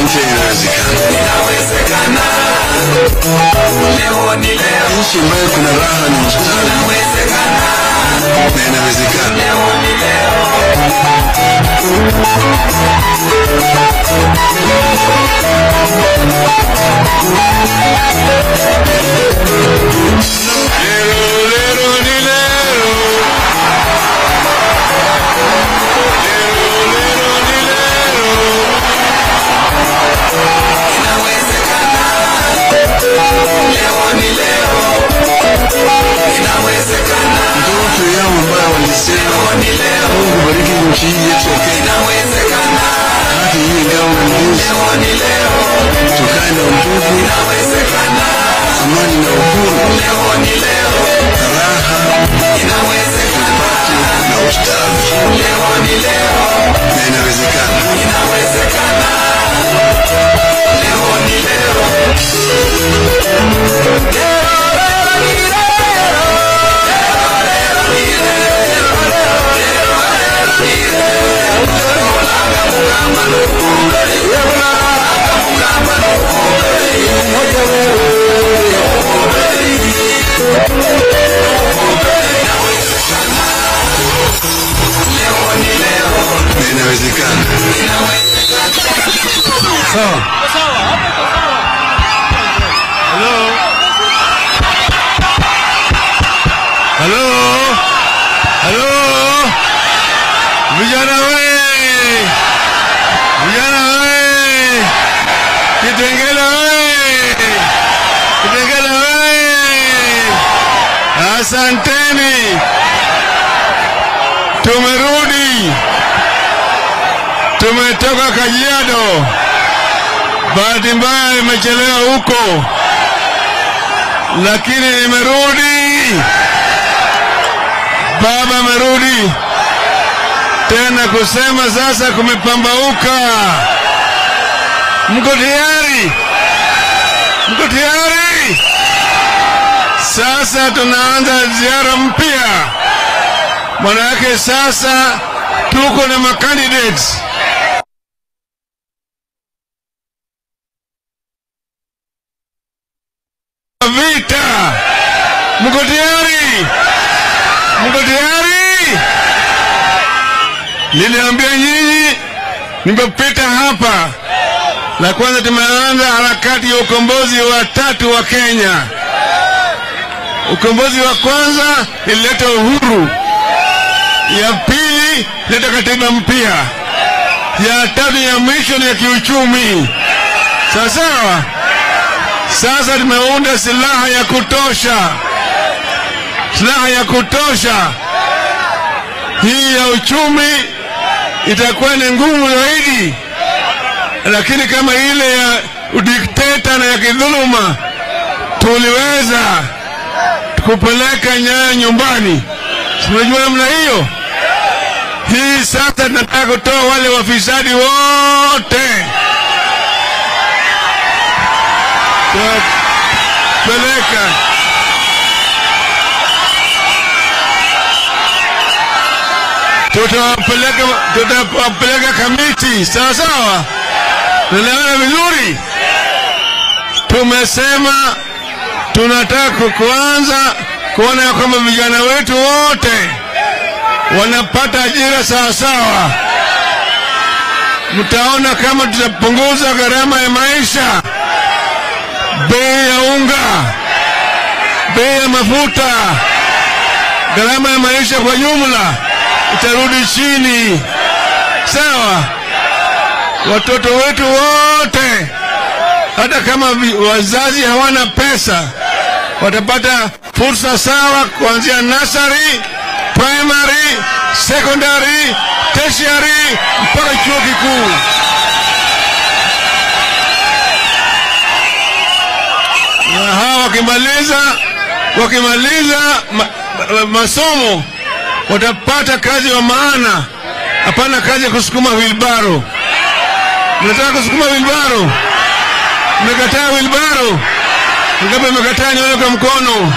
mpya inawezekana. leo ni leo Nchi ambayo kuna raha na ustawi inawezekana na inawezekana. leo ni leo Lero, lero, ni lero. Lero, lero, ni lero. inawezekana leo ni leo inawezekana Ndoto yao ambayo walisema leo ni leo Mungu bariki nchi hii yetu ya Kenya, inawezekana haki hii ngao na nguvu, leo ni leo tukae na undugu, inawezekana amani na uhuru, leo ni leo raha inawezekana na ustawi, leo ni leo na inawezekana. inawezekana leo ni leo Na inawezekana. Sawa. Hello. Hello. Hello. Vijana we. Vijana we. Kitengela we. Kitengela we. Asanteni. Tumerudi. Tumetoka Kajiado. Bahati mbaya imechelewa huko, lakini nimerudi. Baba amerudi tena kusema sasa kumepambauka. Mko tayari? Mko tayari? Sasa tunaanza ziara mpya. Maana yake sasa tuko na macandidates vita. Mko tayari? Mko tayari? Niliambia nyinyi nimepita hapa. La kwanza tumeanza harakati ya ukombozi wa tatu wa Kenya. Ukombozi wa kwanza ilileta uhuru, ya pili ilileta katiba mpya, ya tatu ya mwisho ni ya kiuchumi. Sawa sawa. Sasa tumeunda silaha ya kutosha, silaha ya kutosha. Hii ya uchumi itakuwa ni ngumu zaidi, lakini kama ile ya udikteta na ya kidhuluma tuliweza kupeleka Nyayo nyumbani. Si Unajua namna hiyo. Hii sasa tunataka kutoa wale wafisadi wote peleka tutawapeleka tutawapeleka kamiti sawa sawa tunaelewana vizuri tumesema tunataka kuanza kuona ya kwamba vijana wetu wote wanapata ajira sawa sawa mtaona kama tutapunguza gharama ya maisha bei ya unga, bei ya mafuta, gharama ya maisha kwa jumla itarudi chini. Sawa, watoto wetu wote, hata kama vi- wazazi hawana pesa, watapata fursa sawa kuanzia nursery, primary, secondary, tertiary mpaka chuo kikuu. na hawa wakimaliza wakimaliza ma, ma, masomo watapata kazi wa maana, hapana kazi ya kusukuma wilbaro. Mnataka kusukuma wilbaro? Mmekataa wilbaro? Ngapi mmekataa? Nione kwa mkono.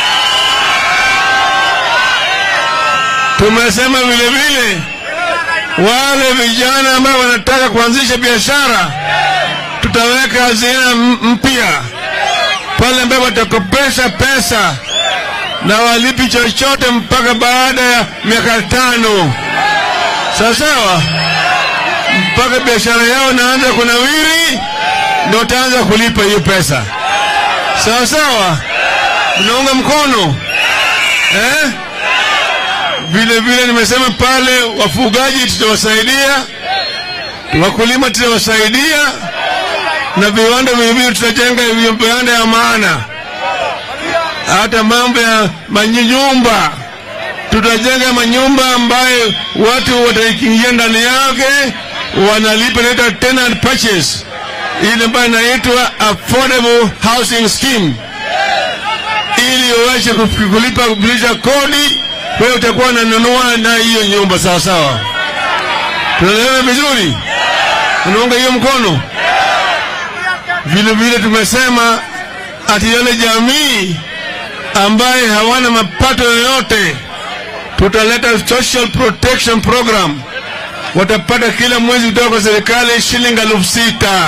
Tumesema vile vile wale vijana ambao wanataka kuanzisha biashara tutaweka hazina m- mpya pale ambapo watakopesha pesa na walipi chochote mpaka baada ya miaka tano, sawa sawa, mpaka biashara yao inaanza kunawiri, ndio wataanza kulipa hiyo pesa, sawa sawa. Mnaunga mkono eh? Vile vile nimesema pale, wafugaji tutawasaidia, wakulima tutawasaidia, na viwanda vilevile tutajenga viwanda ya maana hata mambo ya manyumba tutajenga manyumba ambayo watu wataingia ndani yake wanalipa inaitwa tenant purchase ile ambayo inaitwa affordable housing scheme ili uweze kulipa kulipa kodi wewe utakuwa unanunua na hiyo nyumba sawa sawa tunaelewana vizuri unaunga hiyo mkono vile vile tumesema ati yale jamii ambaye hawana mapato yoyote, tutaleta social protection program. Watapata kila mwezi kutoka kwa serikali shilingi elfu sita.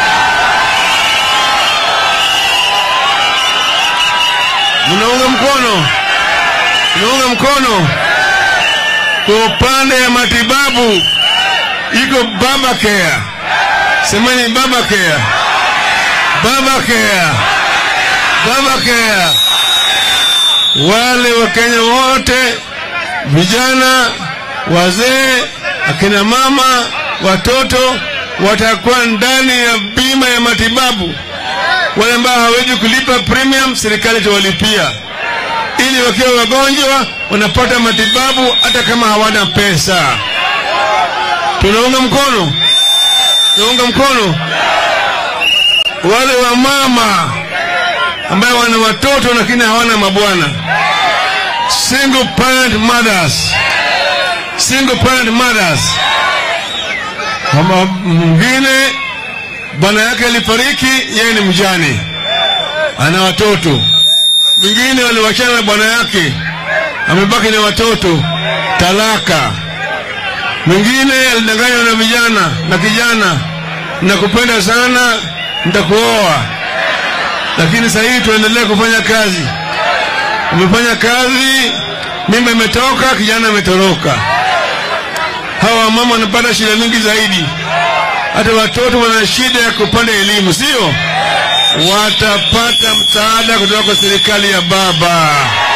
Mnaunga mkono? Mnaunga mkono? Kwa upande ya matibabu iko baba care, semeni baba care, baba care, baba care wale Wakenya wote, vijana, wazee, akina mama, watoto watakuwa ndani ya bima ya matibabu. Wale ambao hawezi kulipa premium, serikali itawalipia ili wakiwa wagonjwa wanapata matibabu hata kama hawana pesa. Tunaunga mkono, tunaunga mkono wale wa mama ambayo wana watoto lakini hawana mabwana, single parent mothers, single parent mothers. Kama mwingine bwana yake alifariki, yeye ni mjane, ana watoto. Mwingine waliwachana na bwana yake, amebaki na watoto, talaka. Mwingine alidanganywa na vijana na kijana, nakupenda sana, nitakuoa lakini sasa hivi tuendelee kufanya kazi. Umefanya kazi, mimba imetoka, kijana ametoroka. Hawa mama wanapata shida mingi zaidi, hata watoto wana shida ya kupanda elimu, sio? Watapata msaada kutoka kwa serikali ya baba.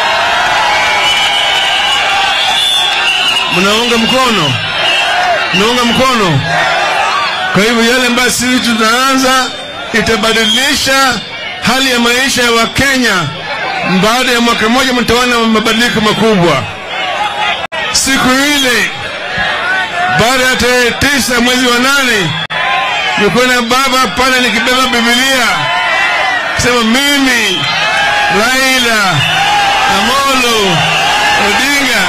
Mnaunga mkono? Mnaunga mkono? Kwa hivyo yale ambayo sisi tutaanza itabadilisha hali ya maisha ya Wakenya. Baada ya mwaka mmoja mtaona mabadiliko makubwa. Siku ile baada ya tarehe tisa mwezi wa nane nilikuwa na baba pale nikibeba Biblia kusema mimi Raila Amolo Odinga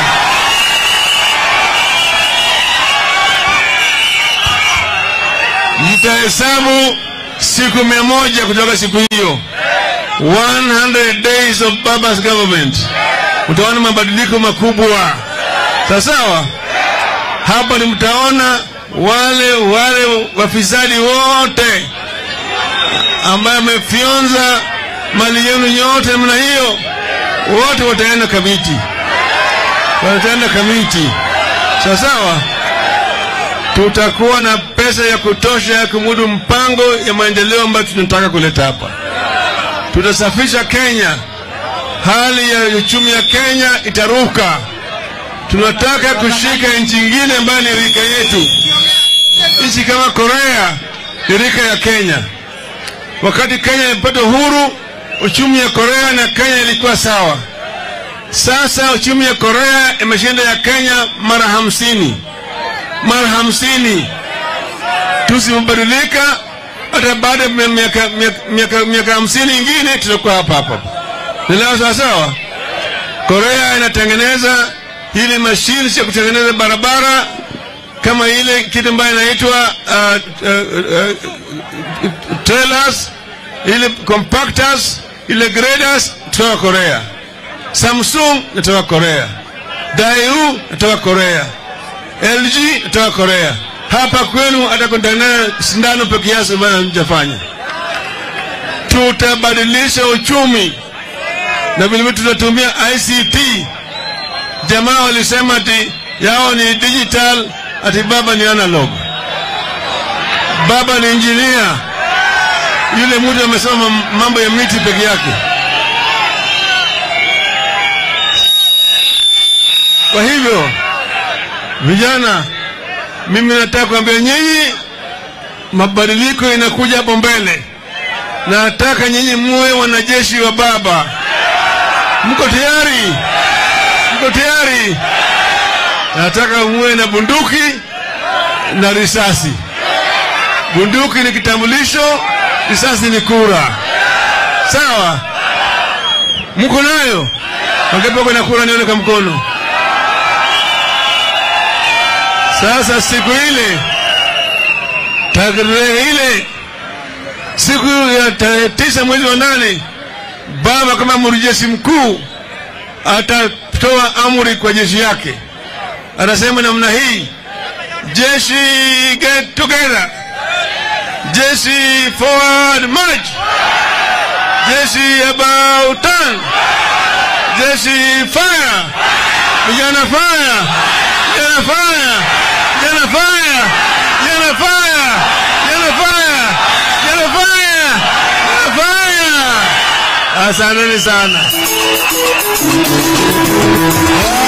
mtahesabu siku mia moja kutoka siku hiyo 100 days of baba's government utaona mabadiliko makubwa sawasawa hapa ni mtaona wale wale wafisadi wote ambaye amefyonza mali yenu yote namna hiyo wote wataenda kamiti wataenda kamiti sawasawa tutakuwa na pesa ya kutosha ya kumudu mpango ya maendeleo ambayo tunataka kuleta hapa. Tutasafisha Kenya, hali ya uchumi ya Kenya itaruka. Tunataka kushika nchi nyingine ambayo ni rika yetu. Nchi kama Korea ni rika ya Kenya. Wakati Kenya ilipata uhuru, uchumi ya Korea na Kenya ilikuwa sawa. Sasa uchumi ya Korea imeshinda ya Kenya mara hamsini mara hamsini. Tusipobadilika hata baada ya miaka miaka miaka hamsini ingine tutakuwa hapa hapa. Nielewa sawa sawa. Korea inatengeneza ile mashine ya kutengeneza barabara kama ile kitu ambayo inaitwa uh, uh, uh, trailers, ile compactors, ile graders kutoka Korea. Samsung kutoka Korea. Daewoo kutoka Korea. LG kutoka Korea. hapa kwenu atakontanea sindano peke yake bana mjafanya. Tutabadilisha uchumi na vilevile tutatumia ICT. Jamaa walisema ati yao ni digital, ati baba ni analog. Baba ni injinia, yule mtu amesoma mambo ya miti peke yake. Kwa hivyo vijana, mimi nataka kuambia nyinyi, mabadiliko inakuja hapo mbele. Nataka nyinyi muwe wanajeshi wa baba. Mko tayari? Mko tayari? Nataka muwe na bunduki na risasi. Bunduki ni kitambulisho, risasi ni kura. Sawa? Mko nayo? Wangapi wako na kura? Nione kwa mkono. Sasa siku ile, tarehe ile, siku ya tarehe tisa mwezi wa nane, baba kama amiri jeshi mkuu atatoa amri kwa jeshi yake. Anasema namna hii, jeshi get together, jeshi forward march, jeshi about turn, jeshi fire, vijana fire, vijana fire, vijana fire, vijana fire, vijana fire, vijana fire, vijana fire. Asanteni sana.